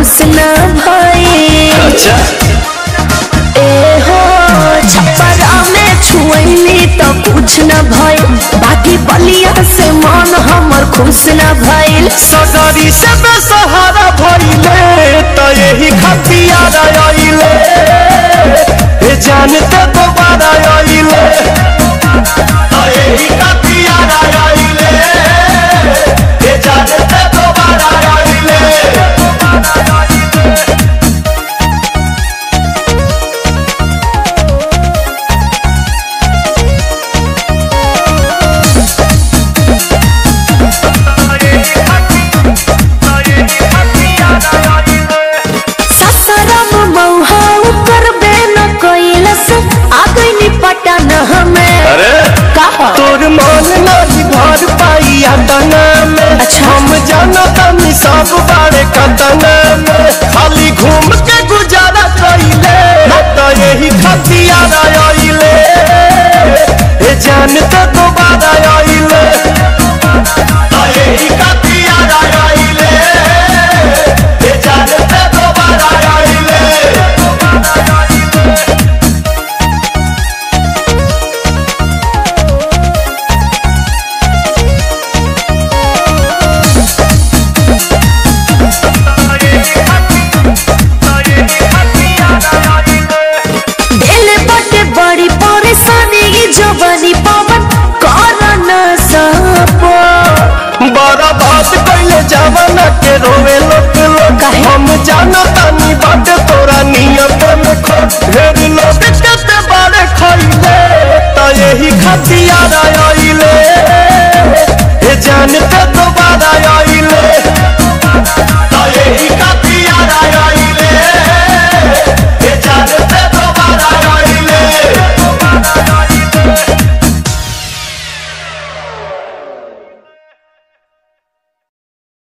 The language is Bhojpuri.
खुश न भइल अच्छा ए हो छपरा में छुएली तो कुछ न भइल बाकी बलिया से मन हमर खुश न भइल सगरी से बेसहारा भइले त यही खतियारा आइले ए जानते दोबारा आइले त यही खतियारा आइले ए जानते दोबारा आइले ससरम मौहा करबे न कैलस आ गइनी पटन हमें अरे कहा तोर मन नहीं भर पाई अतना में अच्छा। हम जाना तनी सब बारे कतना में खाली घूम के गुजारा कइले तो यही खतियारा आइले ए जानते तो